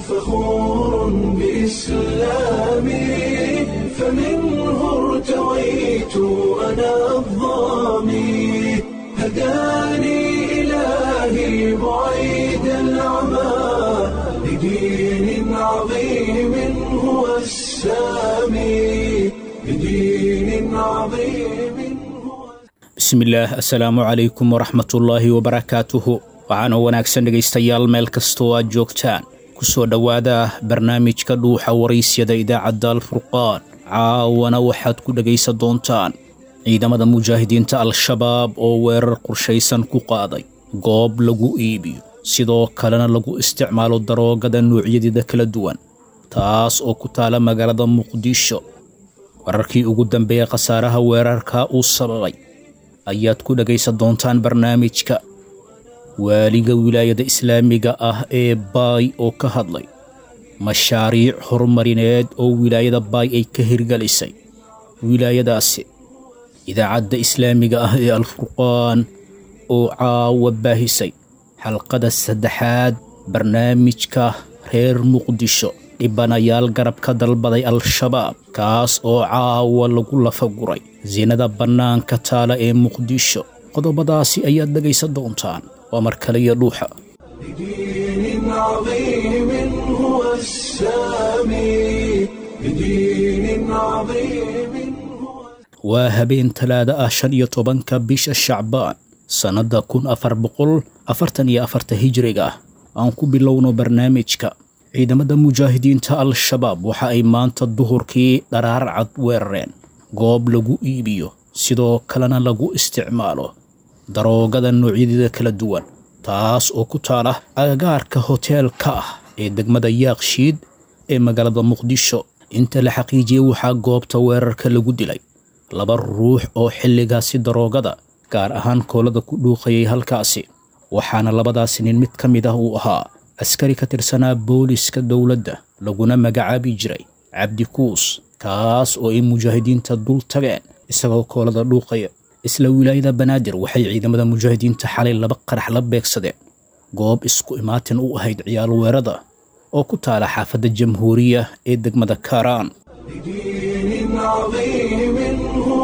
فخور بإسلامي فمنه ارتويت أنا الظامي هداني إلهي بعيد العمى لدين عظيم هو السامي لدين عظيم هو bismillaah assalaamu calaykum waraxmatullaahi wabarakaatuhu waxaana wanaagsan dhegaystayaal meel kastoo aad joogtaan ku soo dhowaada barnaamijka dhuuxa waraysyada idaacadda alfurqaan caawana waxaad ku dhegaysan doontaan ciidamada mujaahidiinta al-shabaab oo weerar qorshaysan ku qaaday goob lagu iibiyo sidoo kalena lagu isticmaalo daroogada noocyadeeda kala duwan taas oo ku taala magaalada muqdisho wararkii ugu dambeeya khasaaraha weerarka uu sababay ayaad ku dhegaysan doontaan barnaamijka waaliga wilaayada islaamiga ah ee baay oo ka hadlay mashaariic horumarineed oo wilaayada baay ay ka hirgelisay wilaayadaasi idaacadda islaamiga ah ee alfurqaan oo caawa baahisay xalqada saddexaad barnaamijka reer muqdisho dhibanayaal garab ka dalbaday al-shabaab kaas oo caawa lagu lafaguray sinada bannaanka taala ee muqdisho qodobadaasi ayaad dhegaysan doontaan waa mar kale iyo dhuuxa لدين عظيم هو السامي لدين عظيم هو waa habeen talaada ah shan iyo tobanka bisha shacbaan sannadda kun afar boqol afartan iyo afarta hijriga ah aan ku bilowno barnaamijka ciidamada mujaahidiinta al-shabaab waxa ay maanta duhurkii dharaar cad weerareen goob lagu iibiyo sidoo kalena lagu isticmaalo daroogada noocyadeeda kala duwan taas oo ku taala agagaarka hoteelka ah ee degmada yaakshiid ee magaalada muqdisho inta la xaqiijiyey waxaa goobta weerarka lagu dilay laba ruux oo xilligaasi daroogada gaar ahaan koolada ku dhuuqayay halkaasi waxaana labadaasi nin mid ka mid ah uu ahaa askari ka tirsanaa booliska dowladda laguna magacaabi jiray cabdi kuus kaas oo ay mujaahidiinta dul tageen isagoo koolada dhuuqaya isla wilaayada banaadir waxay ciidamada mujaahidiinta xalay laba qarax la beegsadeen goob isku imaatin u ahayd ciyaal weerada oo ku taala xaafadda jamhuuriya ee degmada kaaraan لدين عظيم هو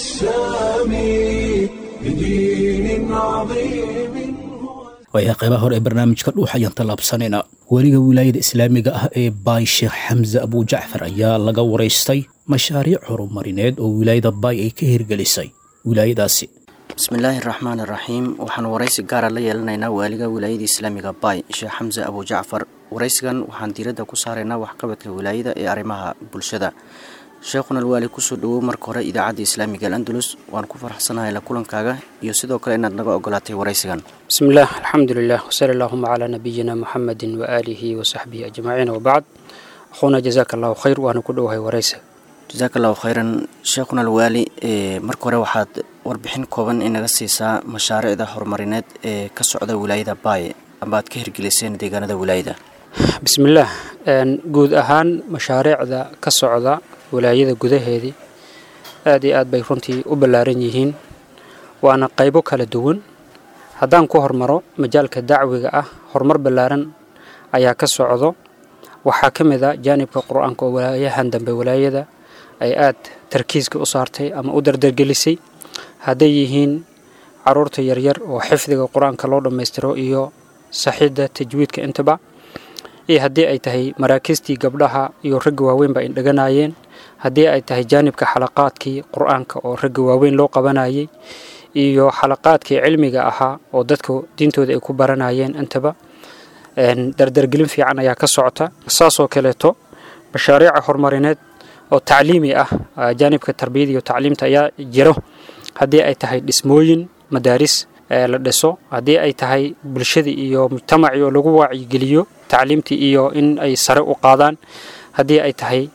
السامي لدين عظيم هو waayaha qaybaha hore ee barnaamijka dhuux ayaan tallaabsanaynaa weliga wilaayada islaamiga ah ee baay sheekh xamse abujacfar ayaa laga waraystay mashaariic horumarineed oo wilaayada baay ay ka hirgelisay wilaayadaasi bismillaahi raxmaan iraxiim waxaan waraysi gaara la yeelanaynaa waaliga wilaayada islaamiga baay sheekh xamse abujacfar waraysigan waxaan diiradda ku saaraynaa waxqabadka wilaayada ee arrimaha bulshada sheekhuna alwaali kusoo dhawow marka hore idaacadda islaamiga alandulus waan ku faraxsanahay la kulankaaga iyo sidoo kale inaad naga ogolaatay waraysigan بسم الله الحمد لله وصلى اللهم على نبينا محمد وآله وصحبه أجمعين وبعد أخونا جزاك الله خير وأنا كله هاي وريسة jasaaka allahu khayran sheekhuna alwaali ee marka hore waxaad warbixin kooban inaga siisaa mashaariicda horumarineed ee ka socda wilaayada baay amba aad ka hirgeliseen deegaanada wilaayada بسم الله een guud ahaan mashaariicda ka socda walaayada gudaheedii aad iyo aad bay runtii u ballaaran yihiin waana qaybo kala duwan haddaan ku hormaro majaalka dacwiga ah horumar ballaaran ayaa ka socdo waxaa ka mid a jaanibka qur-aanka oo walaayahan dambe walaayada ay aad tarkiiska u saartay ama u dardargelisay hadday yihiin caruurta yaryar oo xifdiga qur-aanka loo dhammaystiro iyo saxidda tajwiidka intaba iyo haddii ay tahay maraakiistii gabdhaha iyo ragga waaweynba ay dhaganayeen haddii ay tahay jaanibka xalaqaadkii qur-aanka oo ragga waaweyn loo qabanayay iyo xalaqaadkii cilmiga ahaa oo dadka diintooda ay ku baranayeen intaba dardargelin fiican ayaa ka socota saasoo kaleeto mashaariica horumarineed oo tacliimi ah jaanibka tarbiyada iyo tacliimta ayaa jiro haddii ay tahay dhismooyin madaaris la dhiso haddii ay tahay bulshadii iyo mujtamacii oo lagu waacigeliyo tacliimtii iyo in ay sare u qaadaan haddii ay tahay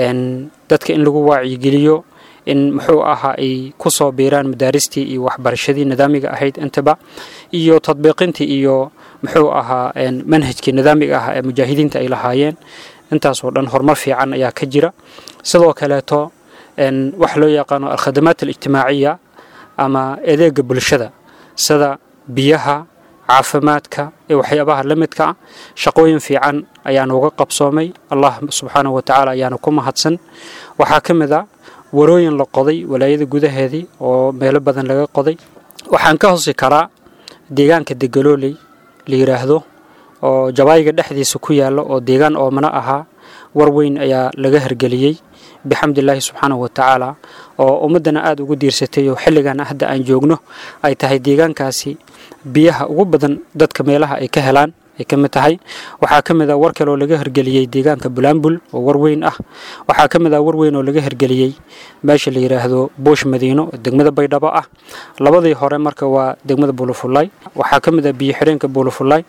dadka in lagu waacigeliyo in muxuu ahaa ay ku soo biiraan madaaristii iyo waxbarashadii nidaamiga ahayd intaba iyo tadbiiqintii iyo muxuu ahaa manhajkii nidaamiga ah ee mujaahidiinta ay lahaayeen intaasoo dhan horumar fiican ayaa ka jira sidoo kaleeto wax loo yaqaano alkhadamaat alijtimaaciya ama adeega bulshada sida biyaha caafimaadka iyo waxyaabaha la midka ah shaqooyin fiican ayaanu uga qabsoomay allah subxaanahu wa tacaala ayaanu ku mahadsan waxaa ka mid a warooyin la qoday walaayada gudaheedii oo meelo badan laga qoday waxaan ka hosi karaa deegaanka degalooley la yidhaahdo oo jabaayiga dhexdiisa ku yaalla oo deegaan oomana ahaa war weyn ayaa laga hergeliyey bixamdillaahi subxaanahu wa tacaala oo ummaddana aada ugu diirsatay oo xilligan hadda aan joogno ay tahay deegaankaasi biyaha ugu badan dadka meelaha ay ka helaan ay ka mid tahay waxaa ka mid ah war kale oo laga hergeliyey deegaanka bulaambul oo war weyn ah waxaa ka mid ah war weyn oo laga hergeliyey meesha la yidhaahdo buush madiino oo degmada baydhabo ah labadii hore marka waa degmada buulafulay waxaa ka mid ah biyo xireenka buulafulay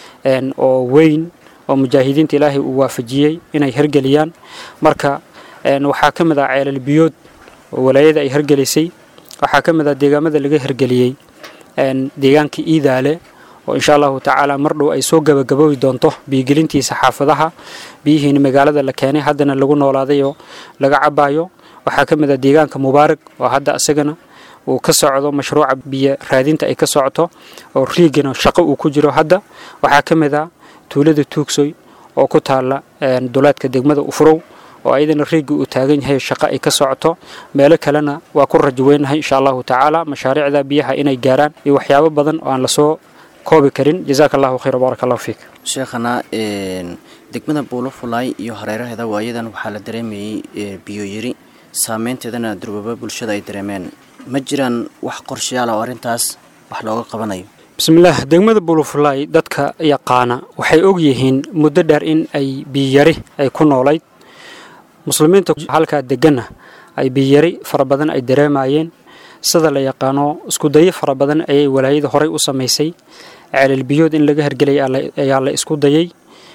oo weyn oo mujaahidiinta ilaahay uu waafajiyey inay hergeliyaan marka waxaa ka mid ah ceelal biyood oo walaayada ay hergelisay waxaa ka mid ah deegaamada laga hergeliyey deegaanka iidaale oo insha allahu tacaala mar dhow ay soo gabagabowi doonto biyogelintiisa xaafadaha biyihiina magaalada la keenay haddana lagu noolaaday oo laga cabayo waxaa ka mid ah deegaanka mubaarak oo hadda isagana uu ka socdo mashruuca biyo raadinta ay ka socoto oo riigana shaqo uu ku jiro hadda waxaa ka mid ah tuulada tuugsoy oo ku taala duleedka degmada ufrow oo ayadana riigga uu taagan yahay shaqo ay ka socoto meelo kalena waa ku rajo weynahay insha allahu tacaala mashaariicda biyaha inay gaaraan iyo waxyaabo badan oo aan lasoo koobi karin jazaaka allahu khayr baarak allahu fiik sheekhana degmada buulafulay iyo hareeraheeda waayadan waxaa la dareemayey biyo yiri saameynteedana durbaba bulshada ay dareemeen ma jiraan wax qorshayaal oo arrintaas wax looga qabanayo bismillaah degmada buulafulay dadka yaqaana waxay og yihiin muddo dheer in ay biyari ay ku noolayd muslimiinta halkaa deganna ay biyari fara badan ay dareemayeen sida la yaqaano iskudayo fara badan ayay walaayada horey u samaysay ceelal biyood in laga hergelay ayaa la isku dayay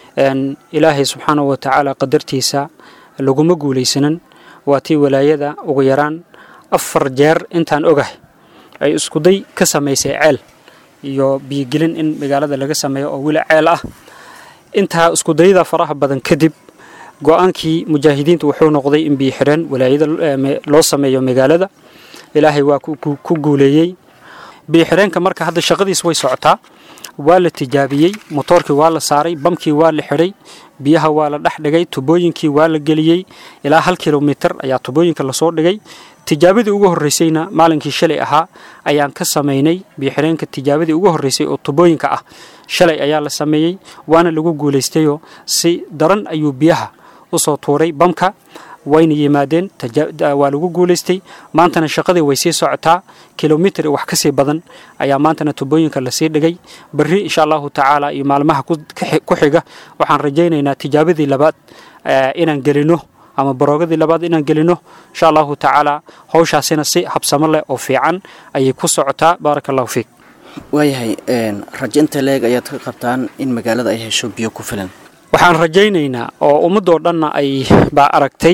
ilaahay subxaanahu wa tacaala qadartiisa laguma guulaysanan waa tii walaayada ugu yaraan afar jeer intaan ogahay ay iskuday ka samaysay ceel iyo biyogelin in magaalada laga sameeyo oo weli ceel ah intaa iskudayada faraha badan kadib go-aankii mujaahidiintu wuxuu noqday in biyo xireen walaayada loo sameeyo magaalada ilaahay waa ku guuleeyey biyo xireenka marka hadda shaqadiis way socotaa waa la tijaabiyey motoorkii waa la saaray bamkii waa la xidhay biyaha waa la dhex dhigay tubooyinkii waa la geliyey ilaa hal kilomitir ayaa tubooyinka lasoo dhigay tijaabadii ugu horreysayna maalinkii shalay ahaa ayaan ka samaynay biyoxireenka tijaabadii ugu horreysay oo tubooyinka ah shalay ayaa la sameeyey waana lagu guulaystayoo si daran ayuu biyaha usoo tuuray bamka wayna yimaadeen waa lagu guulaystay maantana shaqadii way sii socotaa kilomitir wax ka sii badan ayaa maantana tubooyinka lasii dhigay berri insha allahu tacaala iyo maalmaha ku xiga waxaan rajaynaynaa tijaabadii labaad inaan gelino ama baroogadii labaad inaan gelino insha allahu tacaala howshaasina si habsamo leh oo fiican ayay ku socotaa baaraka allahu fiik waayahay rajo inta leeg ayaad ka qabtaan in magaalada ay hesho biyo ku filan waxaan rajaynaynaa oo ummadoo dhanna ay baa aragtay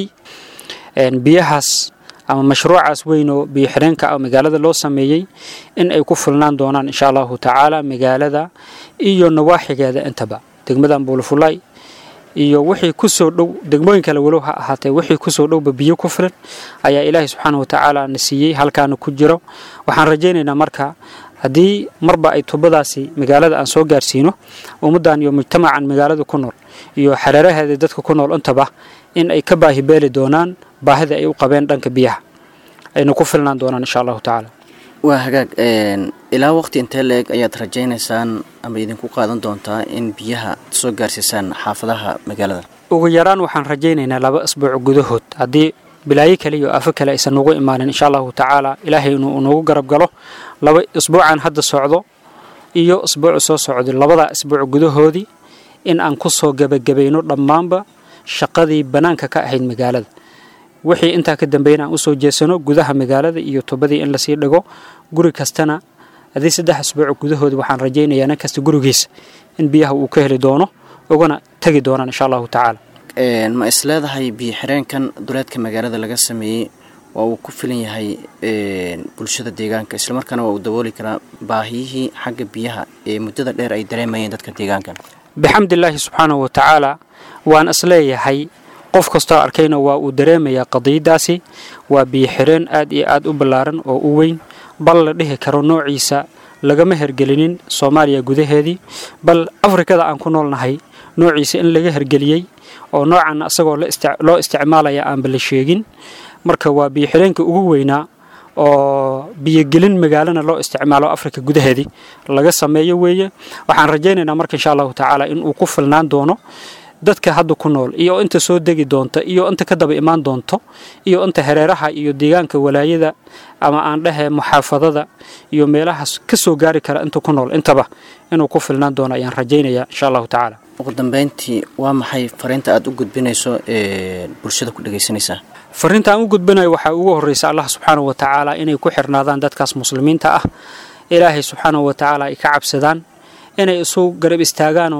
biyahaas ama mashruucaas weyn oo biyo xireenka ah magaalada loo sameeyey in ay ku filnaan doonaan insha allahu tacaala magaalada iyo nawaaxigeeda intaba degmadan buulafulay iyo wixii kusoo dhow degmooyin kale walow ha ahaatee wixii kusoo dhowba biyo ku filan ayaa ilaahay subxaana wa tacaala na siiyey halkaana ku jiro waxaan rajaynaynaa marka haddii marba ay tubadaasi magaalada aan soo gaarsiino ummaddan iyo mujtamacan magaalada ku nool iyo xareeraheeda dadka ku nool intaba in ay ka baahi beeli doonaan baahida ay u qabeen dhanka biyaha ayna ku filnaan doonaan insha allahu tacaala waa hagaag ilaa waqti intee la-eg ayaad rajaynaysaan ama idinku qaadan doontaa in biyaha soo gaarsiisaan xaafadaha magaalada ugu yaraan waxaan rajaynaynaa laba asbuuc gudahood haddii bilaayo kale iyo afo kale aysan nugu imaanin insha allahu tacaala ilaahay inuu nagu garab galo laba isbuucan hadda socdo iyo isbuucu soo socdo labadaa isbuuc gudahoodii in aan ku soo gebagabayno dhammaanba shaqadii bannaanka ka ahayd magaalada wixii intaa ka dambeeyna aan usoo jeesano gudaha magaalada iyo tubadii in lasii dhigo guri kastana haddii saddex asbuuc gudahoodi waxaan rajaynayaa nin kasta gurigiisa in biyaha uu ka heli doono ugana tegi doonaan insha allahu tacaala ma is leedahay biyo xireenkan duleedka magaalada laga sameeyey waa uu ku filan yahay bulshada deegaanka islamarkaana waa uu dabooli karaa baahiyihii xagga biyaha ee muddada dheer ay dareemayeen dadka deegaankan bixamdillaahi subxaanahu wa tacaala waan isleeyahay qof kastoo arkayna waa uu dareemayaa qadiyadaasi waa biyo xireen aad iyo aad u ballaaran oo u weyn bal la dhihi karo noociisa lagama hergelinin soomaaliya gudaheedii bal afrikada aan ku noolnahay noociisa in laga hergeliyey oo noocan asagoo loo isticmaalaya aanba la sheegin marka waa biyoxireenka ugu weynaa oo biyogelin magaalana loo isticmaalo afrika gudaheedii laga sameeyo weeye waxaan rajaynaynaa marka insha allahu tacaala inuu ku filnaan doono dadka hadda ku nool iyo inta soo degi doonta iyo inta ka daba imaan doonto iyo inta hareeraha iyo deegaanka walaayada ama aan dhehe muxaafadada iyo meelahaas ka soo gaari kara inta ku nool intaba inuu ku filnaan doono ayaan rajaynayaa insha allahu tacaala ugu dambeyntii waa maxay fariinta aad u gudbinayso ee bulshada ku dhegaysanaysaa fariinta aan u gudbinayo waxaa ugu horreysa allah subxaanahu wa tacaala inay ku xirnaadaan dadkaas muslimiinta ah ilaahay subxaanahu wa tacaala ay ka cabsadaan inay isu garab istaagaanoo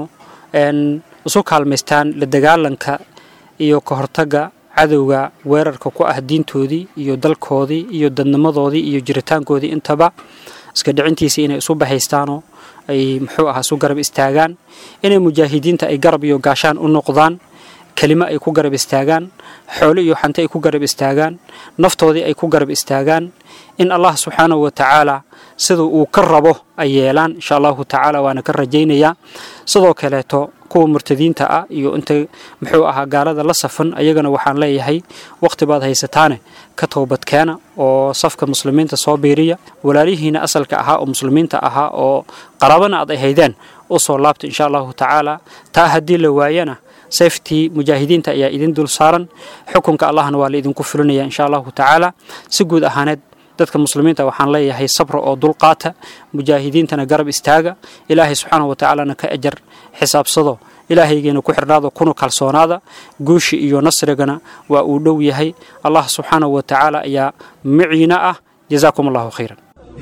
isu kaalmaystaan la dagaalanka iyo ka hortagga cadowga weerarka ku ah diintoodii iyo dalkoodii iyo dadnimadoodii iyo jiritaankoodii intaba iska dhicintiisii inay isu bahaystaanoo ay muxuu ahaa isu garab istaagaan inay mujaahidiinta ay garab iyo gaashaan u noqdaan kelimo ay ku garab istaagaan xoolo iyo xante ay ku garab istaagaan naftoodii ay ku garab istaagaan in allah subxaanahu wa tacaala sida uu ka rabo ay yeelaan insha allahu tacaala waana ka rajaynayaa sidoo kaleeto kuwa murtadiinta ah iyo inta muxuu ahaa gaalada la safan ayagana waxaan leeyahay waqti baad haysataane ka toobadkeena oo safka muslimiinta soo biiriya walaalihiina asalka ahaa oo muslimiinta ahaa oo qarabana aad ay haydeen u soo laabta insha allahu tacaala taa haddii la waayana safety mujaahidiinta ayaa idin dul saaran xukunka allahna waa la idinku fulinaya insha allahu tacaala si guud ahaaneed dadka muslimiinta waxaan leeyahay sabra oo dulqaata mujaahidiintana garab istaaga ilaahay subxaanahu watacaalana ka ajar xisaabsado ilaahaygeena ku xirnaado kuna kalsoonaada guushi iyo nasrigana waa uu dhow yahay allah subxaanahu wa tacaala ayaa miciina ah jazaakum allahu khayran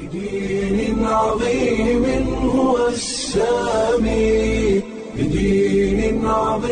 بدين عظيم هو السامي بدين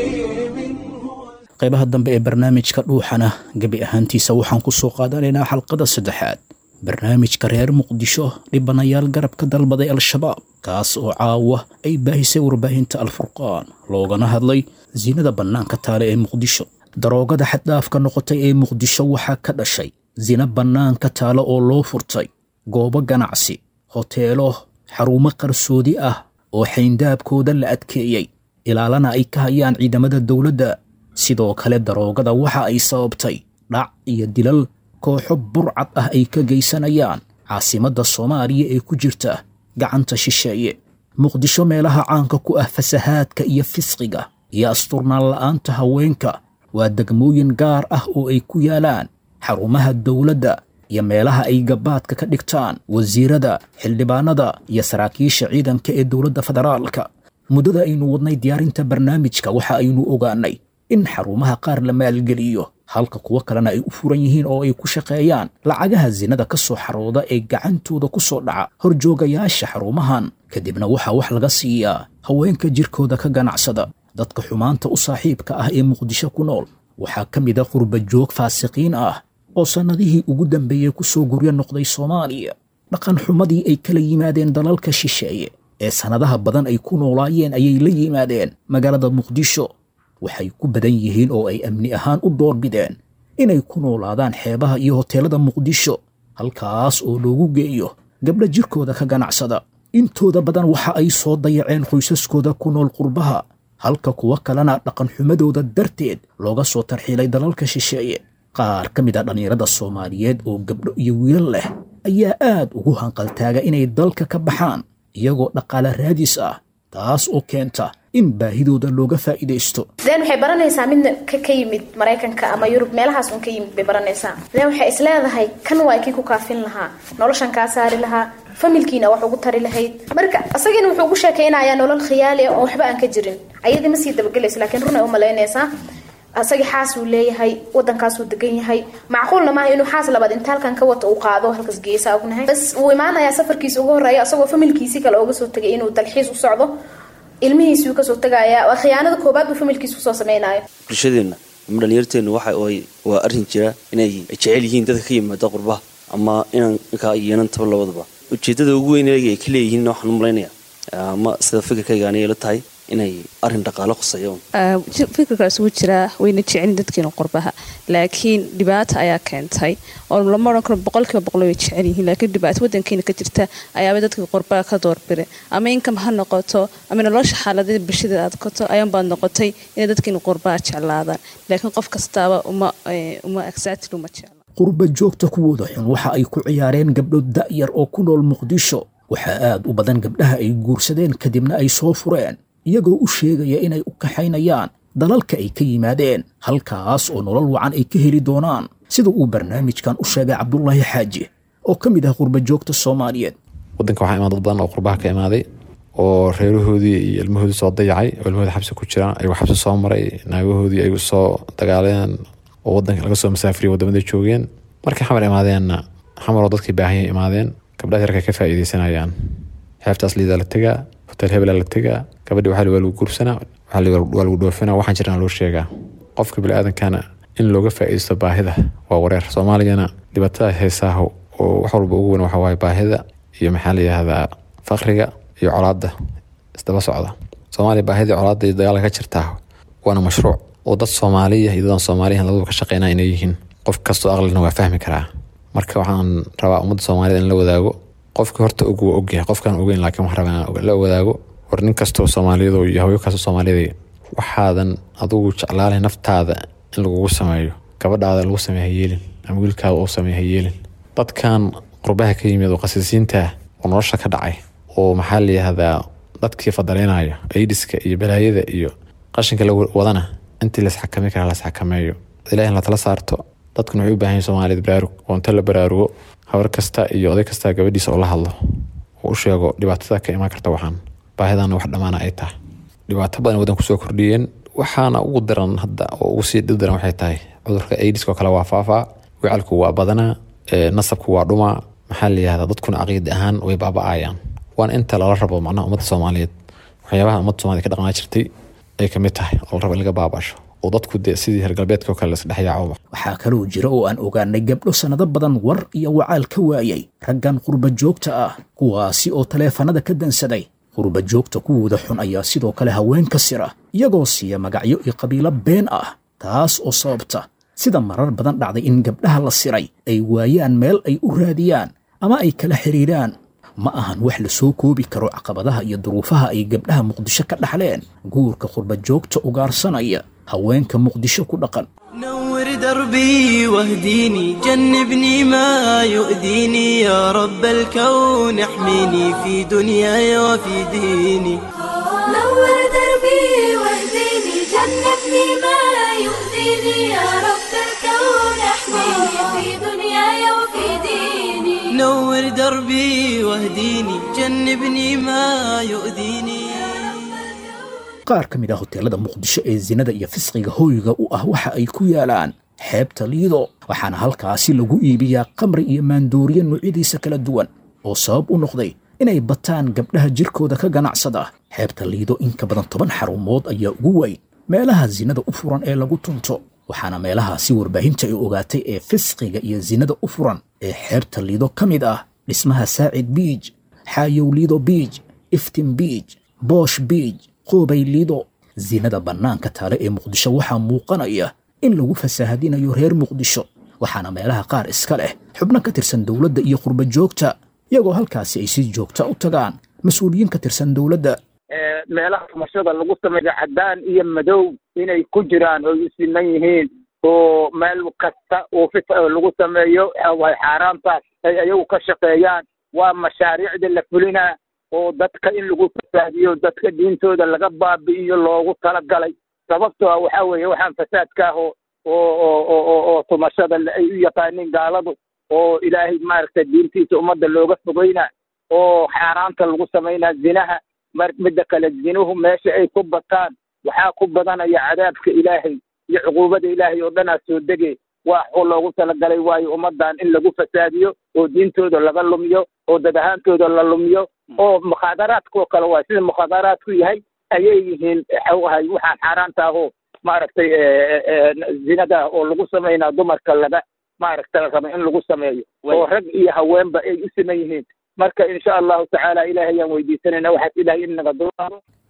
عظيم هو qaybaha dambe ee barnaamijka dhuuxana gebi ahaantiisa waxaan ku soo qaadanaynaa xalqada saddexaad barnaamijka reer muqdisho dhibanayaal garabka dalbaday al-shabaab kaas oo caawa ay baahisay warbaahinta al-furqaan loogana hadlay sinada bannaanka taale ee muqdisho daroogada xaddhaafka noqotay ee muqdisho waxaa ka dhashay sina bannaanka taale oo loo furtay goobo ganacsi hoteelo xarumo qarsoodi ah oo xayndaabkooda la adkeeyey ilaalana ay ka hayaan ciidamada dowladda sidoo kale daroogada waxa ay sababtay dhac iyo dilal kooxo burcad ah ay ka geysanayaan caasimadda soomaaliya ee ku jirta gacanta shisheeye muqdisho meelaha caanka ku ah fasahaadka iyo fisqiga iyo asturnaan la'aanta haweenka waa degmooyin gaar ah oo ay ku yaalaan xarumaha dowladda iyo meelaha ay gabaadka ka dhigtaan wasiirada xildhibaanada iyo saraakiisha ciidanka ee dowladda federaalka muddada aynu wadnay diyaarinta barnaamijka waxa aynu ogaannay in xarumaha qaar la maalgeliyo halka kuwo kalena ay u furan yihiin oo ay ku shaqeeyaan lacagaha sinada ka soo xarooda ee gacantooda ku soo dhaca horjoogayaasha xarumahan kadibna waxaa wax laga siiyaa haweenka jirkooda ka ganacsada dadka xumaanta u saaxiibka ah ee muqdisho ku nool waxaa ka mid a qurba joog faasiqiin ah oo sannadihii ugu dambeeyey ku soo guryo noqday soomaaliya dhaqan xumadii ay kala yimaadeen dalalka shisheeye ee sannadaha badan ay ku noolaayeen ayay la yimaadeen magaalada muqdisho waxay ku badan yihiin oo ay amni ahaan u doorbideen inay ku noolaadaan xeebaha iyo hoteelada muqdisho halkaas oo loogu geeyo gabdho jirkooda ka ganacsada intooda badan waxa ay soo dayaceen qoysaskooda ku nool qurbaha halka kuwo kalena dhaqanxumadooda darteed looga soo tarxiilay dalalka shisheeye qaar ka mid a dhallinyarada soomaaliyeed oo gabdho iyo wiilal leh ayaa aad ugu hanqaltaaga inay dalka ka baxaan iyagoo dhaqaale raadis ah taas oo keenta in baahidooda looga faa'iidaysto then waxay baranaysaa midna ka ka yimid maraykanka ama yurub meelahaas un ka yimid bay baranaysaa then waxay isleedahay kan waa kii ku kaafin lahaa noloshan kaa saari lahaa familkiina wax ugu tari lahayd marka isagiina wuxuu ugu sheekaynayaa nolol khiyaali ah oo waxba aan ka jirin ayadii ma sii dabagelayso laakiin run ay u malaynaysaa asagii xaasuu leeyahay wadankaasuu degan yahay macquulna maaha inuu xaas labaad inta halkan ka wato uu qaado halkaas geesaa ognahay bas wuu imaanayaa safarkiisa ugu horreeya asagoo familkiisii kale ooga soo tegay inuu dalxiis u socdo ilmihiisuu kasoo tagayaa waa khiyaanada koobaad buu familkiisa kusoo samaynayo bulshadeenna ama dhalinyarteenna waxa ay waa arrin jira inay jecel yihiin dadka ka yimaada qurbaha ama inaan ninkaa yeelan taba labadaba ujeedada ugu weyn ay ka leeyihiin waxaan u malaynaya ama sida fikirkayga aniga la tahay inay arrin dhaqaalo khuseeya un fikirkaas wuu jiraa wayna jecelin dadkeena qurbaha laakiin dhibaata ayaa keentay oo lama odhan karo boqolkiiba boqol way jecel yihiin laakiin dhibaato wadankeena ka jirta ayaaba dadka qurbaha ka doorbire ama inkam ha noqoto ama nolosha xaaladada bulshada aad koto ayuunbaad noqotay inay dadkeena qurbaha jeclaadaan laakiin qof kastaaba uma uma exactly uma jecla qurba joogta kuwooda xun waxa ay ku ciyaareen gabdho da'yar oo ku nool muqdisho waxaa aad u badan gabdhaha ay guursadeen kadibna ay soo fureen iyagoo u sheegaya inay u kaxaynayaan dalalka ay ka yimaadeen halkaas oo nolol wacan ay ka heli doonaan sida uu barnaamijkan u sheegay cabdulaahi xaaji oo ka mid ah qurba joogta soomaaliyeed wadanka waxaa imaan dad badan oo qurbaha ka imaaday oo reerahoodii iyo ilmahoodii soo dayacay oo ilmahoodii xabsi ku jiraan ayagoo xabsi soo maray naagahoodii ay soo dagaaleen oo wadanka laga soo masaafiriya wadamaday joogeen markay xamar imaadeenna xamaroo dadkii baahanya imaadeen gabdhaha yarka ka faa'iideysanayaan xeebtaas liidaa la tegaa hotel hebelaa la tegaa gabadhi waxaa waa lagu guursanaa waa lagu dhoofinaa waxaan jirana loo sheegaa qofka biniaadankana in looga faa'iideysto baahida waa wareer soomaaliyana dhibaatada heesaaho oo wax walba ugu weyn waxa waaye baahida iyo maxaa la yihahdaa faqriga iyo colaadda isdaba socda soomaaliya baahidii colaadda iyo dagaalka ka jirtaa waana mashruuc oo dad soomaaliya iyo dadaan soomaaliyan labaduba ka shaqeynaa inay yihiin qof kastoo aqlina waa fahmi karaa marka waxaan rabaa ummadda soomaaliyed in la wadaago qofka horta og waa ogyahay qofkaan ogeyn laakiin waxaan rabaa inaan la wadaago war nin kastoo soomaaliyado iyo hawyo kastoo soomaaliyada waxaadan adugu jeclaalay naftaada in lagugu sameeyo gabadhaada lagu sameeya yeelin ama wiilkaada uu sameeya yeelin dadkan qurbaha ka yimid oo qasisiinta oo nolosha ka dhacay oo maxaa la yihahdaa dadkii fadaleynaya aidiska iyo balaayada iyo qashinka la wadana intii laisxakami karaa laisxakameeyo ilahi in latala saarto dadkan waxay u baahan yihin soomaaliyad baraarug oo inta la baraarugo habar kasta iyo oday kasta gabadhiisa oo la hadlo oo u sheego dhibaatada ka imaan karta waxaan baahidana wax dhammaana ay tahay dhibaato badan wadan kusoo kordhiyeen waxaana ugu daran hadda oo ugu sii dhib daran waxay tahay cudurka aidiska oo kale waa faafaa wicalku waa badanaa nasabku waa dhumaa maxaa la yihahdaa dadkuna caqiid ahaan way baaba-ayaan waana inta lala rabo macnaha ummadda soomaaliyeed waxyaabaha ummadda soomaliya ka dhaqnaa jirtay ay kamid tahay oo la rabo in laga baabasho oo dadku dee sidii reer galbeedka oo kale laisdhexyaacoba waxaa kaloo jira oo aan ogaanay gabdho sannado badan war iyo wacaal ka waayay raggan qurba joogta ah kuwaasi oo taleefanada ka dansaday qurba joogta kuwooda xun ayaa sidoo kale haween ka sira iyagoo siiya magacyo iyo qabiilo been ah taas oo sababta sida marar badan dhacday in gabdhaha la siray ay waayaan meel ay u raadiyaan ama ay kala xidhiidhaan ma ahan wax la soo koobi karo caqabadaha iyo duruufaha ay gabdhaha muqdisho ka dhaxleen guurka qurba joogta ugaarsanaya haweenka muqdisho ku dhaqan نور دربي واهديني جنبني ما يؤذيني يا رب الكون احميني في دنياي وفي ديني نور دربي واهديني جنبني ما يؤذيني يا رب الكون احميني في دنياي وفي ديني نور دربي واهديني جنبني ما يؤذيني qaar ka mid ah hoteelada muqdisho ee sinada iyo fisqiga hoyga u ah waxa ay ku yaalaan xeebta liido waxaana halkaasi lagu iibiyaa qamri iyo maandooriye noocyadiisa kala duwan oo sabab u noqday inay bataan gabdhaha jirkooda ka ganacsada xeebta liido in ka badan toban xarumood ayaa ugu weyn meelaha sinada u furan ee lagu tunto waxaana meelahaasi warbaahinta ay ogaatay ee fisqiga iyo sinada u furan ee xeebta liido ka mid ah dhismaha saacid biij xaayow liido biij iftin biij boosh biij qoobay liido sinada bannaanka taale ee muqdisho waxaa muuqanaya in lagu fasaahadinayo reer muqdisho waxaana meelaha qaar iska leh xubno ka tirsan dowladda iyo qurba joogta iyagoo halkaasi ay si joogta u tagaan mas-uuliyiin ka tirsan dowladda meelaha tumashada lagu sameeyo caddaan iyo madow inay ku jiraan oo isiman yihiin oo meel kasta oo fit lagu sameeyo way xaaraantaas ay ayagu ka shaqeeyaan waa mashaariicda la fulinaa oo dadka in lagu fasaadiyo dadka diintooda laga baabi'iyo loogu talagalay sababtoo ah waxaa weeye waxaan fasaadka ah oo oo oo oo oo tumashada ay u yaqaaniin gaaladu oo ilaahay maaragtay diintiisa ummadda looga fogeynaa oo xaaraanta lagu samaynaa zinaha mar midda kale zinuhu meesha ay ku bataan waxaa ku badanaya cadaabka ilaahay iyo cuquubada ilaahay oo dhanaa soo dege waa xuu loogu talagalay waayo ummaddan in lagu fasaadiyo oo diintooda laga lumiyo oo dad ahaantooda la lumiyo oo mukhaadaraadkoo kale waa sida mukhaadaraadku yahay ayay yihiin waxau ahay waxaan xaaraanta ahoo maaragtay zinada oo lagu samaynaa dumarka laga maaragta raba in lagu sameeyo oo rag iyo haweenba ay u siman yihiin marka insha allahu tacaala ilahay ayaan weydiisanayna waxaas ilahay inaga dulaado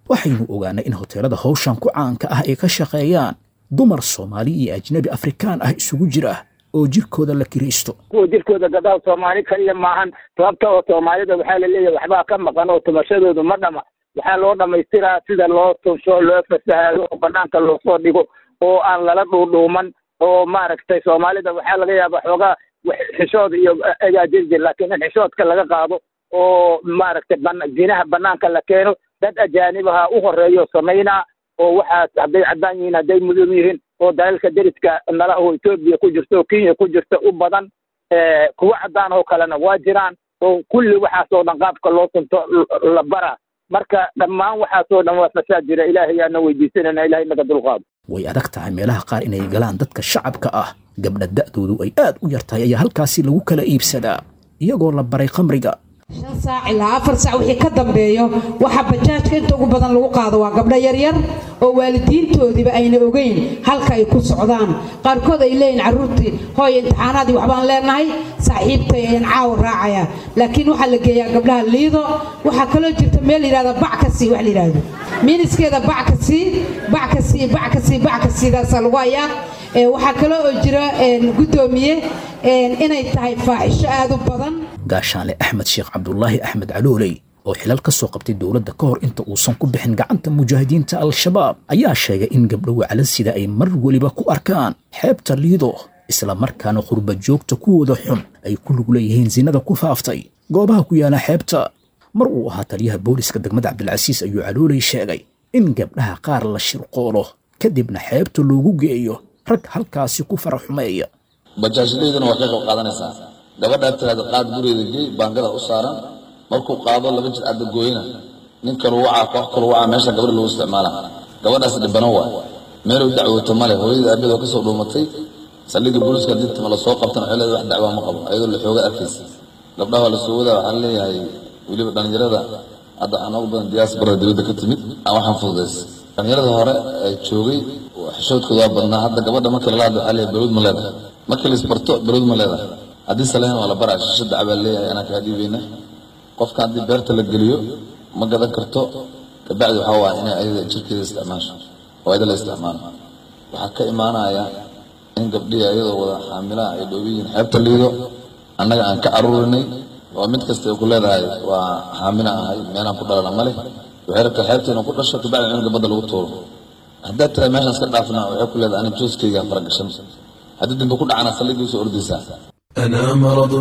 waxaynu ogaanay in hoteelada hawshan ku caanka ah ay ka shaqeeyaan dumar soomaali iyo ajnabi afrikaan ah isugu jira oo jirkooda la kiraysto kuwa jirkooda gadaal soomaali kaliya maahan sababta oo soomaalida waxaa la leeyahay waxbaa ka maqan oo tumashadoodu ma dhama waxaa loo dhamaystiraa sida loo tunsho loo fasahaado oo banaanka loosoo dhigo oo aan lala dhuudhuuman oo maaragtay soomaalida waxaa laga yaaba xoogaa xishood iyo ayaa jiri jir laakiin in xishoodka laga qaado oo maaragtay zinaha banaanka la keeno dad ajaanibaha u horeeyo samaynaa oo waxaas hadday caddaan yihiin hadday mudan yihiin oo dalalka deriska nala oo etoobiya ku jirto oo kenya ku jirta u badan kuwa caddaan oo kalena waa jiraan oo kulli waxaasoo dhan qaabka loo tunto la bara marka dhammaan waxaasoo dhan waa fasaad jira ilaahay yaana weydiisanayna ilahay naga dulqaado way adag tahay meelaha qaar inay galaan dadka shacabka ah gabdha da'doodu ay aad u yar tahay ayaa halkaasi lagu kala iibsadaa iyagoo la baray khamriga shan saac ilaa afar saac wixii ka dambeeyo waxaa bajaajka inta ugu badan lagu qaado waa gabdho yaryar oo waalidiintoodiiba ayna ogeyn halka ay ku socdaan qaarkood ay leeyihin carruurtii hooy imtixaanaadii waxbaan leenahay saaxiibtay ayaan caawa raacaya laakiin waxaa la geeyaa gabdhaha liido waxaa kaloo jirta meel layidhahda bac ka sii wax la yidhaahdo miniskeeda bac ka sii bac ka sii bac ka sii bac ka siidaasaa lagu hayaa waxaa kaloo oo jira guddoomiye inay tahay faaxisho aad u badan gaashaanle axmed sheekh cabdulaahi axmed calooley oo xilal ka soo qabtay dowladda ka hor inta uusan ku bixin gacanta mujaahidiinta al-shabaab ayaa sheegay in gabdho waclan sida ay mar weliba ku arkaan xeebta liido isla markaana qurba joogta kuwooda xun ay ku lug leeyihiin sinada ku faaftay goobaha ku yaala xeebta mar uu ahaa taliyaha booliska degmada cabdilcasiis ayuu calooley sheegay in gabdhaha qaar la shirqoolo kadibna xeebta loogu geeyo rag halkaasi ku fara xumeeya bajaajlayduna waa ka qayb qaadanaysaa gabadhaa tiraada qaad gurigeeda gey baangada u saaran markuu qaado laba jir cadda gooyna nin kalu wacaa koox kalu wacaa meesha gabadha lagu isticmaala gabadhaas dhibano waay meeluu dacwooto male hooyadii aabiyadoo kasoo dhuumatay saldhigii booliiska dintima lasoo qabtana waxay leedahay wax dacwaa ma qabo ayadoo la xooga arkaysa gabdhaha waa lasoo wadaa waxaan leeyahay weliba dhallinyarada hadda aan ugu badan diyaasbarada dibadda ka timid aan waxaan fududays dhallinyarada hore ee joogay xishoodkooda waa badnaa hadda gabadha markii lala hadlo waxaa leeyahay baluud ma leedahay markii la isbarto baluud ma leedahay haddii saleen waa la baraa shisha dacbaa leeyahay anaa kaa dhiibayna qofka haddii beerta la geliyo ma gadan karto kabacdi waxaa waaya inay ayada jirkeeda isticmaasho oo ayada la isticmaalo waxaa ka imaanaya in gabdhihii ayadoo wada xaamilaha ay dhoobiyiin xeebta liido annaga aan ka aruurinay oo mid kasta ay ku leedahay waa xaamila ahay meelaan ku dhalana male waxay rabtaa xeebta inuu ku dhasho kabacdi cunuga badda lagu tuuro haddaad tira meeshaan iska dhaafna waxay ku leedahay ani jooskayga faragashan haddii dambe ku dhacana saldhigii usoo ordaysaa أنا مرض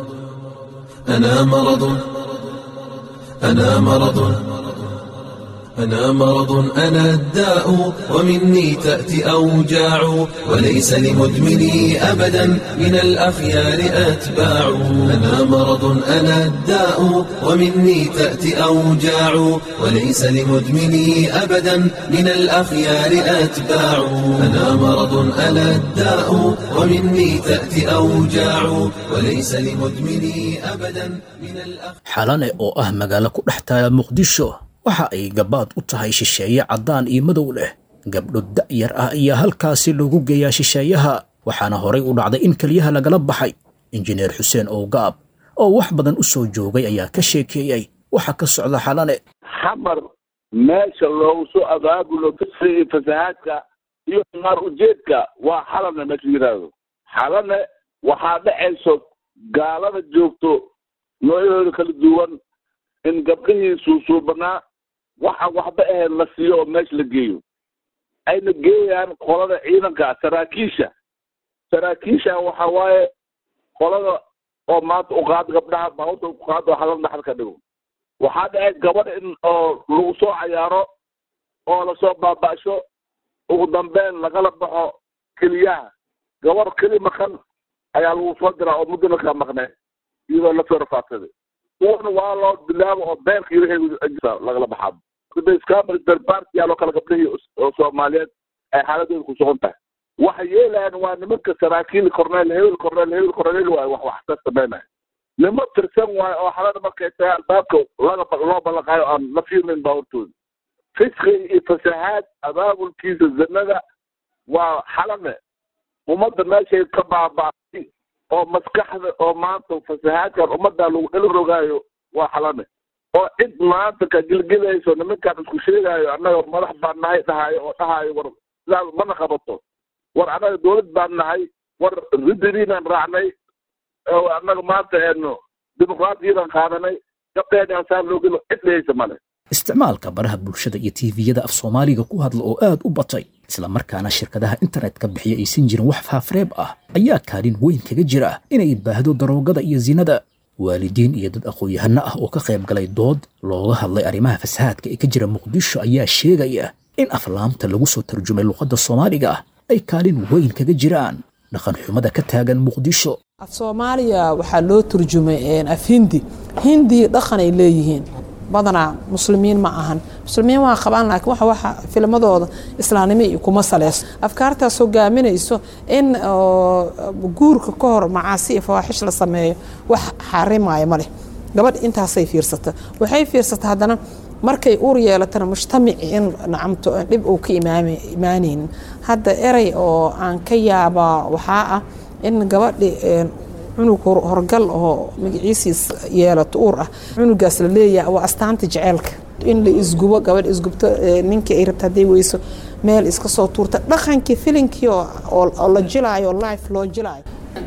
أنا مرض أنا مرض أنا مرض أنا الداء ومني تأتي أوجاع وليس لمدمني أبدا من الأخيار أتباع أنا مرض أنا الداء ومني تأتي أوجاع وليس لمدمني أبدا من الأخيار أتباع أنا مرض أنا الداء ومني تأتي أوجاع وليس لمدمني أبدا من الأخيار xalane oo ah magaalo ku dhex taala muqdisho waxa ay gabaad u tahay shisheeye caddaan iyo madow leh gabdho da'yar ah ayaa halkaasi loogu geeyaa shisheeyaha waxaana horay u dhacday in keliyaha lagala baxay injineer xuseen owgaab oo wax badan u soo joogay ayaa ka sheekeeyey waxa ka socda xalane xamar meesha loogu soo abaabulo fisqiga fasahaadka iyo naar ujeedka waa xalane meesha yidhaahdo xalane waxaa dhacayso gaalada joogto noocyahooda kala duwan in gabdhihii suusuubanaa waxa waxba ahayd la siiyo oo meesha la geeyo ayna geeyaan qolada ciidanka saraakiisha saraakiisha waxa waaye qolada oo maanta uqaad gabdhaha baabuta uqaad oo halal dhaxal ka dhigo waxaa dhacay gabadh in oo lagu soo cayaaro oo lasoo baaba'sho ugu dambeyn lagala baxo keliyaha gabar keli maqan ayaa lagu soo diraa oo muddana kaa maqnay iyadoo lasoo rafaadsaday kuwana waa loo bilaabo oo beerka iyo wixii lagala baxaa scamarbarbartiyaal oo kale gabdhihii oo soomaaliyeed ay xaaladooda ku sugan tahay waxa yeelayaan waa nimanka saraakiil corneel hebel corneel hebel corneel waayo wax wax ka sameynaya nimo tirsan waayo oo xalada markay tahay albaabka laga loo ballanqaayo aan la fiirnayn baawartooda fisqiga iyo fasahaad abaabulkiisa zanada waa xalane ummadda meeshay ka baaba'ay oo maskaxda oo maanta fasahaadkan ummadda lagu dhali rogaayo waa xalane oo cid maanta ka gelgelayso nimankaan isku sheegayo annaga madax baan nahay dhahayo oo dhahayo war sidaas mana qabato war annaga dowlad baan nahay war ridiriinaan raacnay oo annaga maanta eeno dimuqraadiyadan qaadanay gabdheedaan saa loo gelo cid dhehaysa male isticmaalka baraha bulshada iyo tiiviyada af soomaaliga ku hadla oo aad u batay islamarkaana shirkadaha internetka bixiya aysan jirin wax faafreeb ah ayaa kaalin weyn kaga jira inay baahdo daroogada iyo sinada waalidiin iyo dad aqoon-yahano ah oo ka qayb galay dood looga hadlay arrimaha fasahaadka ee ka jira muqdisho ayaa sheegaya in aflaamta lagu soo tarjumay luqadda soomaaliga ah ay kaalin weyn kaga jiraan dhaqan xumada ka taagan muqdisho af soomaaliya waxaa loo turjumay af hindi hindi dhaqan ay leeyihiin badanaa muslimiin ma ahan muslimiin waa qabaan laakiin waxa waxa filmadooda islaamnimo iyo kuma saleyso afkaartaas hogaaminayso in guurka ka hor macaasi iyo fawaaxish la sameeyo wax xarimaayo ma leh gabadh intaasay fiirsata waxay fiirsata haddana markay uur yeelatana mujtamaci in nacamto dhib uu ka imaanaynin hadda erey oo aan ka yaabaa waxaa ah in gabadhi cunug horgal oo magaciisiis yeelato uur ah cunugaas la leeyahay waa astaanta jeceelka in la isgubo gabadh isgubto ninkii ay rabta hadday weyso meel iska soo tuurta dhaqankii filinkii oo la jilaayo life loo jilaayo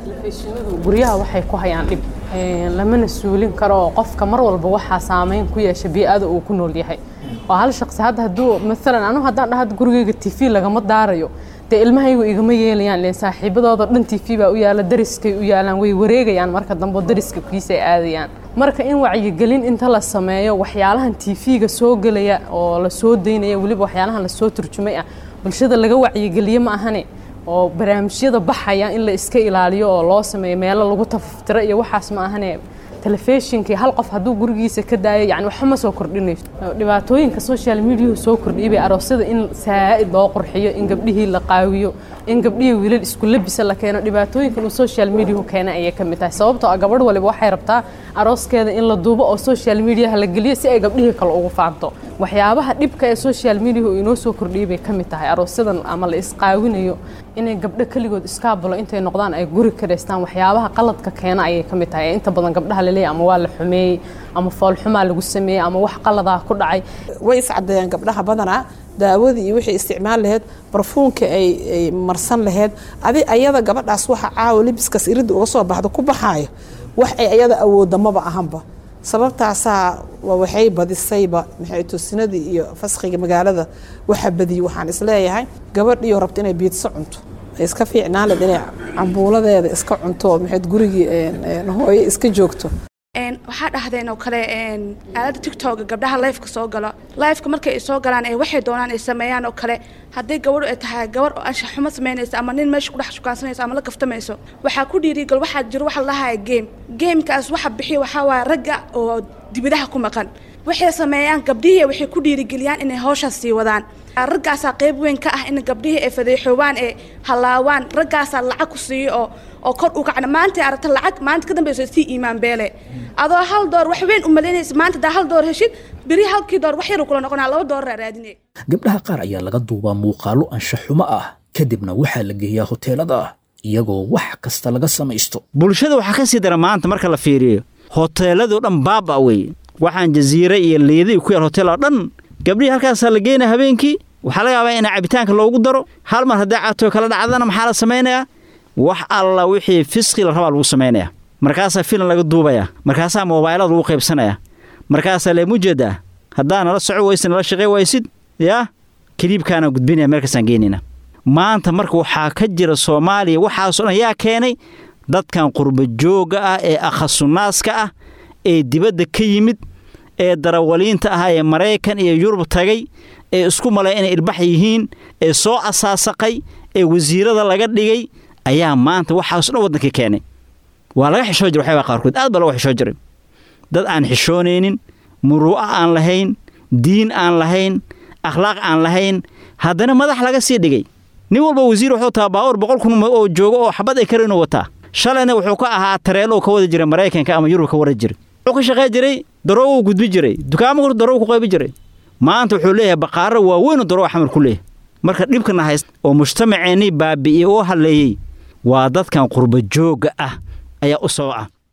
guryaha waxay ku hayaan dhib lamana suulin karo oo qofka mar walba waxaa saameyn ku yeesha bii-ada uu ku nool yahay oo hal shaqsi hadda hadduu maalan anu haddaan dhaha gurigayga t v lagama daarayo dee ilmahaygu igama yeelayaan len saaxiibadooda dhan t v baa u yaala dariskay u yaalaan way wareegayaan marka dambe dariska kiisay aadayaan marka in wacyigelin inta la sameeyo waxyaalahan t v-ga soo gelaya oo la soo daynaya weliba waxyaalahan lasoo turjumay ah bulshada laga wacyigeliye ma ahane oo barnaamijyada baxaya in la iska ilaaliyo oo loo sameeyo meelo lagu tafaftiro iyo waxaas ma ahane telefishinkii hal qof hadduu gurigiisa ka daayo yani waxba ma soo kordhinayso dhibaatooyinka social mediahu soo kordhiyay bay aroosyada in saa'id loo qurxiyo in gabdhihii la qaawiyo in gabdhihii wiilal isku labisa la keeno dhibaatooyinkan uu social mediahu keenay ayay ka mid tahay sababtoo ah gabadh waliba waxay rabtaa arooskeeda in la duubo oo social mediaha la geliyo si ay gabdhihii kale ugu faanto waxyaabaha dhibka ee social mediahu inoo soo kordhiyay bay ka mid tahay aroosyadan ama la isqaawinayo inay gabdho keligood iskaabulo intay noqdaan ay guri karaystaan waxyaabaha qaladka keena ayay ka mid tahay ee inta badan gabdhaha laleeyahy ama waa la xumeeyey ama foolxumaa lagu sameeyey ama wax qaladaa ku dhacay way iscadeeyaan gabdhaha badanaa daawadii iyo wixii isticmaal laheyd barfuunka ay marsan laheyd adi ayada gabadhaas waxa caawa libiskaas iridda uga soo baxdo ku baxaayo wax ay ayada awoodda maba ahanba sababtaasaa waxay badisayba maxay toosinadii iyo faskhiga magaalada waxa badiyey waxaan isleeyahay gabadhiyo rabta inay biidso cunto ay iska fiicnaan leed inay cambuuladeeda iska cunto maxayd gurigii hooyo iska joogto waxaa dhahdeen oo kale aalada tictoga gabdhaha lifeka soo galo lifeka markay soo galaan ee waxay doonaan ay sameeyaan oo kale haddii gabadhu ay tahay gabar oo anshax xumo samaynaysa ama nin meesha kudhex shukaansanayso ama la kaftamayso waxaa ku dhiirigal waxaa jiro waxa lahaya game gamekaas waxa bixiya waxaa waaya ragga oo dibadaha ku maqan waxay sameeyaan gabdhihii waxay ku dhiirigeliyaan inay hawshaas sii wadaan raggaasaa qayb weyn ka ah in gabdhihii ay fadeexoobaan ee halaawaan raggaasaa lacag ku siiyo oo oo kor u kacna maanta aragta lacag maanta ka dambayso sii iimaan beele adoo hal door wax weyn u malaynaysa maanta daa hal door heshid beri halkii door wax yar kula noqonaa laba door raadinay gabdhaha qaar ayaa laga duubaa muuqaallo anshaxumo ah kadibna waxaa la geeyaa hoteelada iyagoo wax kasta laga samaysto bulshada waxaa ka sii dara maanta marka la fiiriyo hoteeladoo dhan baaba wey waxaan jasiire iyo liida ku yaal hotel oo dhan gabdhihii halkaasaa la geynaya habeenkii waxaa laga yaabaa in cabitaanka loogu daro hal mar haddii caatoo kala dhacdana maxaa la samaynayaa wax alla wixii fisqi la rabaa lagu samaynayaa markaasaa filan laga duubayaa markaasaa moobaylada lagu qaybsanayaa markaasaa leemujeedaa haddaa nala soco waysa nala shaqey waysid yaa kaliibkaana gudbinaya meelkaasaan geynayna maanta marka waxaa ka jira soomaaliya waxaasoo dhan yaa keenay dadkan qurbajoogga ah ee akhasunnaaska ah ee dibadda ka yimid ee darawaliinta ah ee maraykan iyo yurub tagay ee isku malay inay ilbax yihiin ee soo asaasaqay ee wasiirada laga dhigay ayaa maanta waxaaso dhan waddankii keenay waa laga xishoo jira waxyaabaa qaarkood aad baa laga xishoo jiray dad aan xishoonaynin muruu'a aan lahayn diin aan lahayn akhlaaq aan lahayn haddana madax laga sii dhigay nin walba wasiir wuxuu taa baawar boqol kun oo joogo oo xabad ay kara inuu wataa shalayna wuxuu ka ahaa tareelo ka wada jiray maraykanka ama yurub ka wara jiray wuxuu ka shaqey jiray daroogu gudbi jiray dukaamo daroogu ku qaybi jiray maanta wuxuu leeyahay baqaaro waaweyn darooga xamar ku leeyahay marka dhibkana hayst oo mujtamaceennii baabi'iyey oo halleeyey waa dadkan qurbajoogga ah ayaa u soo ah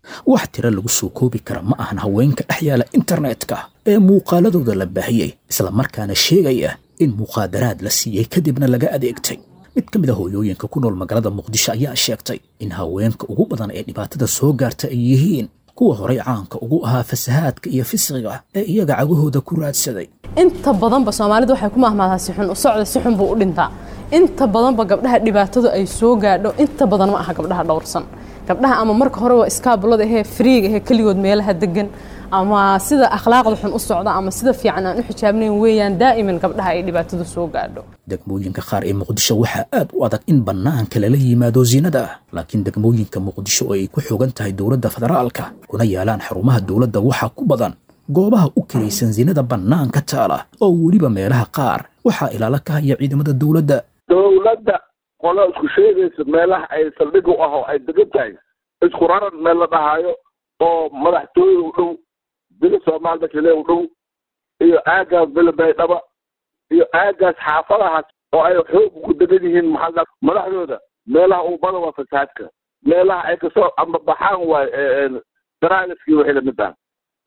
wax tiro lagu soo koobi kara ma ahan haweenka dhex yaala internetka ee muuqaaladooda la baahiyey islamarkaana sheegaya in muqaadaraad la siiyey kadibna laga adeegtay mid ka mid a hooyooyinka ku nool magaalada muqdisho ayaa sheegtay in haweenka ugu badan ee dhibaatada soo gaarta ay yihiin kuwa horay caanka ugu ahaa fasahaadka iyo fisqiga ee iyaga cagahooda ku raadsaday inta badanba soomaalidu waxay ku mahmaadaa si xun u socda si xun buu u dhintaa inta badanba gabdhaha dhibaatadu ay soo gaadho inta badan ma aha gabdhaha dhowrsan gabdhaha ama marka hore waa iskaabulada ahee friiga ahee keligood meelaha degan ama sida akhlaaqda xun u socda ama sida fiican aan u xijaabnayn weeyaan daa'iman gabdhaha ay dhibaatadu soo gaadho degmooyinka qaar ee muqdisho waxaa aad u adag in bannaanka lala yimaado zinada laakiin degmooyinka muqdisho oo ay ku xogan tahay dowladda federaalka kuna yaalaan xarumaha dowladda waxaa ku badan goobaha u kiraysan zinada bannaanka taala oo weliba meelaha qaar waxaa ilaalo ka haya ciidamada dowladda dowladda qolo isku sheegaysa meelaha ay saldhig u ah oo ay degan tahay isku raran meel la dhahaayo oo madaxtooyada u dhow bila soomaal dakile u dhow iyo aagaas bila baydhaba iyo aagaas xaafadahaas oo ay xoog ku degan yihiin maxaa madaxdooda meelaha uu badan waa fasaadka meelaha ay kasoo ambabaxaan waayo daraagiskii wixii lamid ah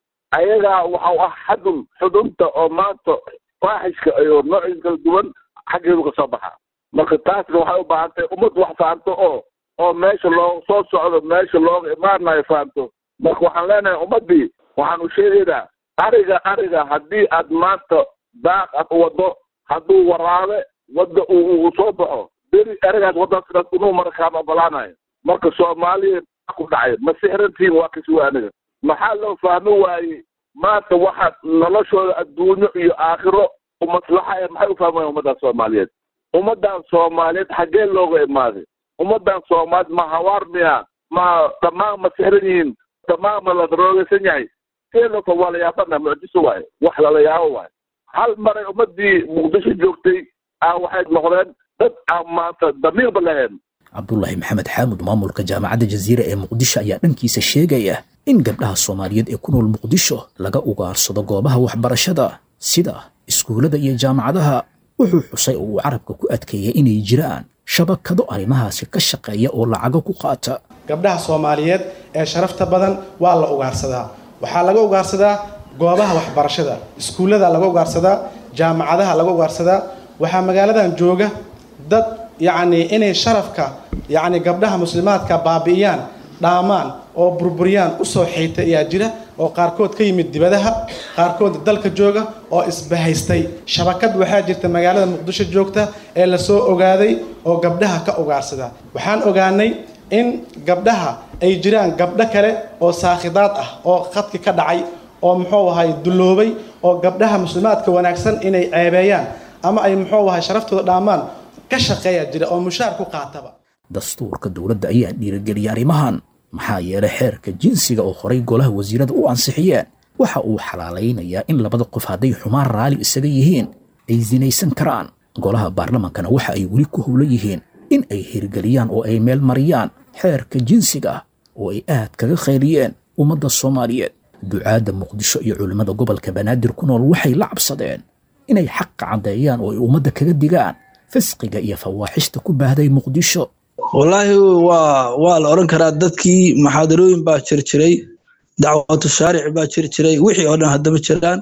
ayagaa waxa u ah xadun xudunta oo maanta faaxishka iyo noociis kala duwan xaggeedu kasoo baxa marka taasna waxay u baahan tahay ummad wax fahamto oo oo meesha loo soo socdo meesha looga imaanayo fahamto marka waxaan leenahay ummaddii waxaan u sheegaynaa ariga ariga haddii aad maanta daaq aad u waddo hadduu waraabe wadda uu soo baxo beri arigaas waddaas sidaas unuu mara kaama ogolaanayo marka soomaaliya ku dhacay ma sixrantiin waa kasuwa aniga maxaa loo fahmi waayey maanta waxaad noloshooda adduunyo iyo aakhiro umaslaxa ee maxay u fahmi waayeen ummaddan soomaaliyeed ummaddan soomaaliyeed xaggee looga imaaday ummaddan soomaaliyeed ma hawaar miya ma dhammaan ma sixran yihiin dhammaan ma la daroogaysan yahay see loo waa la yaabana mucjiso waaye wax lala yaabo waaye hal maray ummaddii muqdisho joogtay aa waxay noqdeen dad aan maanta damiirba lahayn cabdulaahi maxamed xaamud maamulka jaamacadda jaziira ee muqdisho ayaa dhankiisa sheegaya in gabdhaha soomaaliyeed ee ku nool muqdisho laga ugaarsado goobaha waxbarashada sida iskuullada iyo jaamacadaha wuxuu xusay oo uu carabka ku adkeeyay inay jiraan shabakado arrimahaasi ka shaqeeya oo lacago ku qaata gabdhaha soomaaliyeed ee sharafta badan waa la ugaarsadaa waxaa laga ugaarsadaa goobaha waxbarashada iskuullada laga ugaarsadaa jaamacadaha laga ugaarsadaa waxaa magaaladan jooga dad yacni inay sharafka yacni gabdhaha muslimaadka baabi'iyaan dhaamaan oo burburiyaan usoo xaytay ayaa jira oo qaarkood ka yimid dibadaha qaarkood dalka jooga oo isbahaystay shabakad waxaa jirta magaalada muqdisho joogta ee lasoo ogaaday oo gabdhaha ka ugaarsada waxaan ogaanay in gabdhaha ay jiraan gabdho kale oo saakhidaad ah oo khadki ka dhacay oo muxuu ahay dulloobay oo gabdhaha muslimaadka wanaagsan inay ceebeeyaan ama ay muxuu ahay sharaftooda dhaamaan ka shaqeeya jira oo mushaar ku qaataba dastuurka dowladda ayaa dhiirigeliyay arrimahan maxaa yeelay xeerka jinsiga oo horay golaha wasiirada u ansixiyeen waxa uu xalaalaynayaa in labada qof hadday xumaan raali isaga yihiin ay sinaysan karaan golaha baarlamankana waxa ay weli ku howlan yihiin in ay hirgeliyaan oo ay meel mariyaan xeerka jinsiga oo ay aad kaga khayliyeen ummadda soomaaliyeed ducaadda muqdisho iyo culimmada gobolka banaadir ku nool waxay la cabsadeen inay xaqa caddeeyaan oo ay ummadda kaga digaan fisqiga iyo fawaaxishta ku baahday muqdisho wallaahi waa waa la odhan karaa dadkii maxaadarooyin baa jir jiray dacwatu shaaric baa jir jiray wixii oo dhan haddama jiraan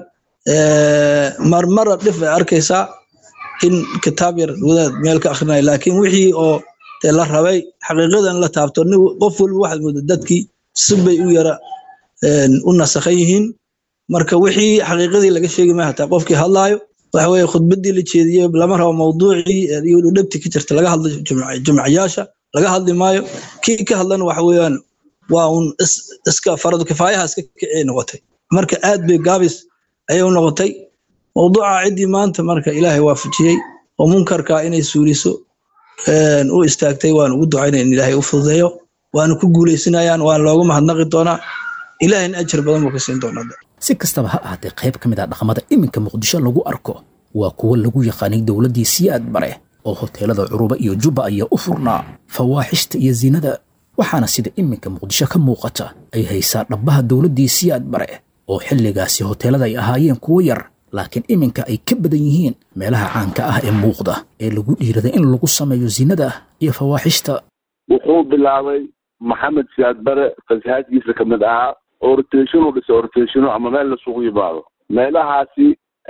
marmara dhif ay arkaysaa in kitaab yar wadaad meel ka akrinaya laakiin wixii oo dee la rabay xaqiiqadan la taabto nin qof walba waxaad mooda dadkii si bay u yara u nasakhan yihiin marka wixii xaqiiqadii laga sheegi maya hataa qofkii hadlaayo waxa weeye khudbadii la jeediyey lama rabo mawduucii iyo dhibti ka jirta laga hadlo jumcayaasha laga hadli maayo kii ka hadlana waxa weeyaan waa un iska faradu kifaayaha iska kicii noqotay marka aad bay gaabis ayay u noqotay mawduuca ciddii maanta marka ilaahay waafajiyey oo munkarka inay suuliso u istaagtay waan ugu ducaynaya in ilaahay u fududeeyo waana ku guuleysinayaan waan loogu mahadnaqi doonaa ilaahayna ajar badan buu ka siin doonaa si kastaba ha ahaatee qayb ka mid ah dhaqamada iminka muqdisho lagu arko waa kuwo lagu yaqaanay dowladdii siyaad bare oo hoteelada curuba iyo jubba ayaa u furnaa fawaaxishta iyo zinada waxaana sida iminka muqdisho ka muuqata ay haysaa dhabbaha dowladdii siyaad bare oo xilligaasi hoteelada ay ahaayeen kuwo yar laakiin iminka ay ka badan yihiin meelaha caanka ah ee muuqda ee lagu dhiiraday in lagu sameeyo zinada iyo fawaaxishta wuxuu bilaabay maxamed siyaad bare fasahaadkiisa kamid ahaa oritation u dhisay oritationo ama meel lasugu yimaado meelahaasi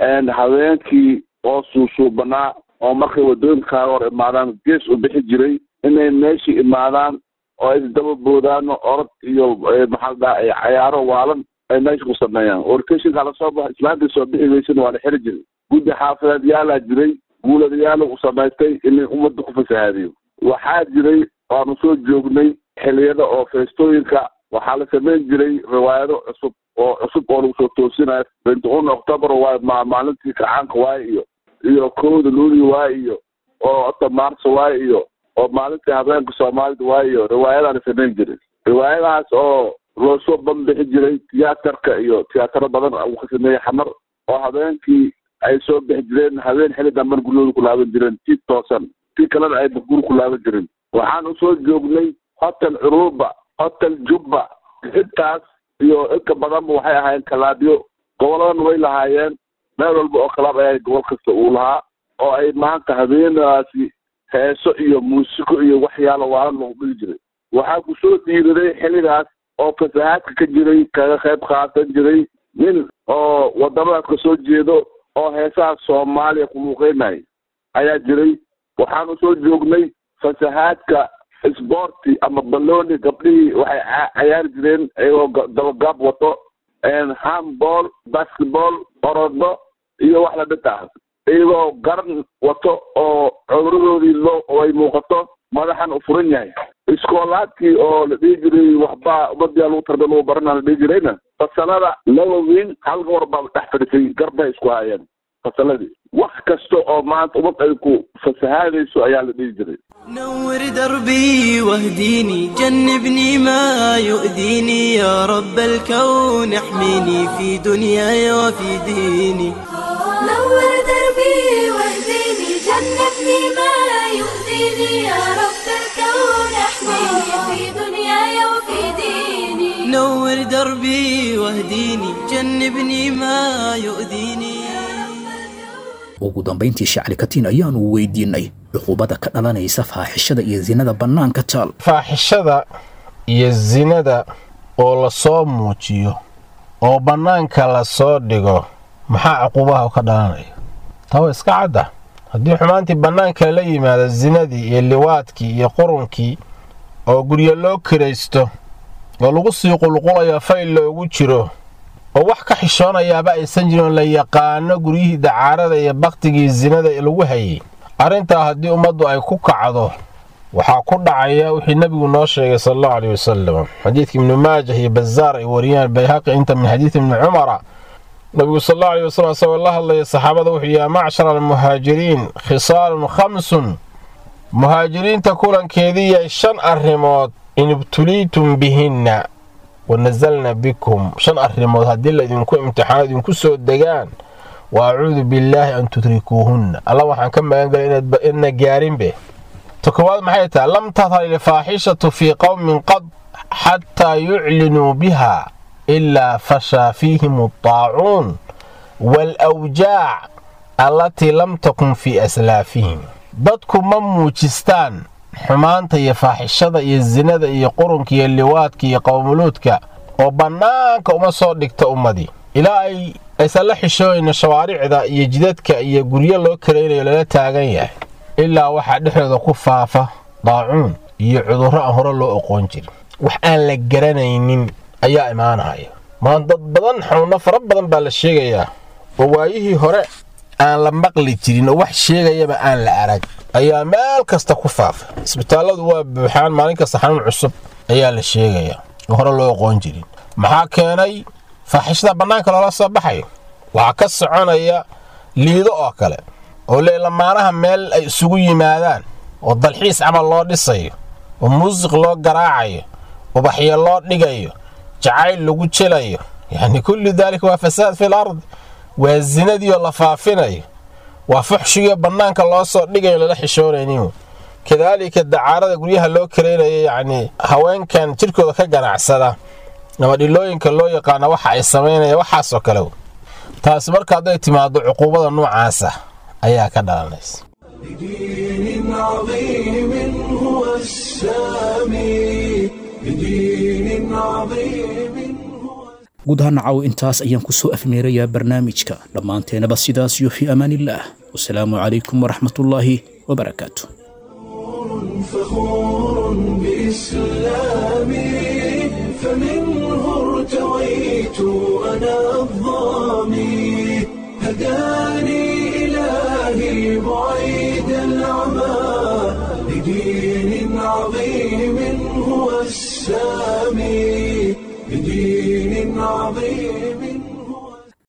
haweenkii oo suusuubanaa oo markay wadooyinkaaga hor imaadaan gees u bixi jiray inay meeshii imaadaan oo ay isdaba boodaano orod iyo maxaa dhaha cayaaro waalan ay meesha ku sameeyaan oritationka lasoo baxo islaantii soo bixi weysana waa la xiri jiray guddi xaafadeed yaalaa jiray guuladayaala u samaystay inay ummadda ku fasahaadiyo waxaa jiray waanu soo joognay xiliyada oo feestooyinka waxaa la samayn jiray riwaayado cusub oo cusub oo lagu soo toosinayo binti un october waay ma maalintii kacaanka waay iyo iyo kowda luuli waay iyo oo ota maarso waay iyo oo maalintii habeenka soomaalida waay iyo riwaayadaa la samayn jiray riwaayadahaas oo loo soo banbixi jiray tiyaatarka iyo tiyaataro badan uu ka sameeyey xamar oo habeenkii ay soo bixi jireen habeen xili damban guryooda ku laaban jireen si toosan si kalena ay guri ku laaban jirin waxaan usoo joognay hotel curuba hotel jubba intaas iyo inka badanba waxay ahaayeen kalaabyo goboladan way lahaayeen meel walba oo kalaab ayaa gobol kasta uu lahaa oo ay maanta habeenaasi heeso iyo muusiko iyo waxyaalo waalan lagu dhigi jiray waxaa ku soo dhiiriday xilligaas oo fasahaadka ka jiray kaga qayb qaatan jiray nin oo wadamadaas ka soo jeedo oo heesaha soomaaliya ku luuqeynaya ayaa jiray waxaanu soo joognay fasahaadka sborti ama balloni gabdhihii waxay cayaari jireen iyagoo dabagaab wato handball basketball orodo iyo wax lamid ah iyagoo garan wato oo cuduradoodii loo ay muuqato madaxan u furan yahay iskoolaadkii oo la dhihi jiray waxbaa umadiyaa lagu tarbe lagu barana la dhihi jirayna fasalada laba wiil hal gabar baa dhex fadhisay garbay isku hayeen fasaladii wax kasta oo maanta ummad ay ku fasahaadayso ayaa la dhihi jiray نور دربي واهديني جنبني ما يؤذيني يا رب الكون احميني في دنياي وفي ديني نور دربي واهديني جنبني ما يؤذيني يا رب الكون احميني في دنياي وفي ديني نور دربي واهديني جنبني ما يؤذيني ugu dambayntii shacli katiin ayaanu weydiinay cuqubada ka dhalanaysa faaxishada iyo sinada bannaanka taal faaxishada iyo sinada oo lasoo muujiyo oo bannaanka lasoo dhigo maxaa cuqubaha ka dhalanaya tawa iska cadda haddii xumaantii bannaanka la yimaado sinadii iyo liwaadkii iyo qurunkii oo guryo loo kiraysto oo lagu sii qulqulayo fayl loogu jiro oo wax ka xishoonayaaba aysan jirin oo la yaqaano guryihii dacaarada iyo bakhtigii sinada lagu hayay arrintaa haddii ummaddu ay ku kacdo waxaa ku dhacaya wixii nebigu noo sheegay sal allahu aleyh wasalam xadiidka ibnu maajah iyo bazaar ay wariyaan bayhaqi inta min xadiidi ibni cumara nabigu sal allahu aleyh wasalam isagoo la hadlaya saxaabada wuxuu yaa macshara almuhaajiriin khisaalun khamsun muhaajiriinta kulankeediiya shan arrimood in ibtuliitum bihinna wanazalna bikum shan arrimood haddii laydinku imtixaano idinku soo degaan wa acuudu billaahi an tudrikuuhunna alla waxaan ka magan galay inna gaarinbe ta koowaad maxay tahay lam tahar ilfaaxishatu fii qowmin qad xataa yuclinuu biha ilaa fashaa fiihim aldaacuun waalawjaac allatii lam takun fii aslaafihim dadku ma muujistaan xumaanta iyo faaxishada iyo sinada iyo qurunka iyo liwaadka iyo qowmuluudka oo bannaanka uma soo dhigta ummadii ilaa ay aysan la xishooynin shawaaricda iyo jidadka iyo guryo loo karaynayo lala taagan yahay ilaa waxaa dhexdooda ku faafa daacuun iyo cudurro aan hore loo oqoon jirin wax aan la garanaynin ayaa imaanaya maan dad badan xanuunno fara badan baa la sheegayaa oo waayihii hore aan la maqli jirin oo wax sheegayaba aan la arag ayaa meel kasta ku faafa isbitaalladu waa buuxaan maalin kasta xanuun cusub ayaa la sheegayaa oo hore loo oqoon jirin maxaa keenay faaxishada bannaanka loola soo baxayo waxaa ka soconaya liido oo kale oo le lamaanaha meel ay isugu yimaadaan oo dalxiis camal loo dhisayo oo muusiq loo garaacayo ubaxyo loo dhigayo jacayl lagu jelayo yacni kullu daalika waa fasaad fil ard waa sinadii oo la faafinayo waa fuxshigii bannaanka loo soo dhigayo lala xishoonaynin kadaalika dacaarada guryaha loo karaynayo yacni haweenkan jidhkooda ka ganacsada ama dhilooyinka loo yaqaana waxa ay samaynaya waxaasoo kale taasi marka hadday timaado cuquubada noocaasa ayaa ka dhalanaysa بدين عظيم هو السامي بدين عظيم guud ahaan nacaw intaas ayaan ku soo afmeerayaa barnaamijka dhammaanteenaba sidaas iyo fii amaanillaah wasalaamu calaykum waraxmatullaahi wabarakaatu فخور بإسلامي فمنه ارتويت أنا الظامي هداني إلهي بعيد العمى لدين عظيم هو السامي بدين عظيم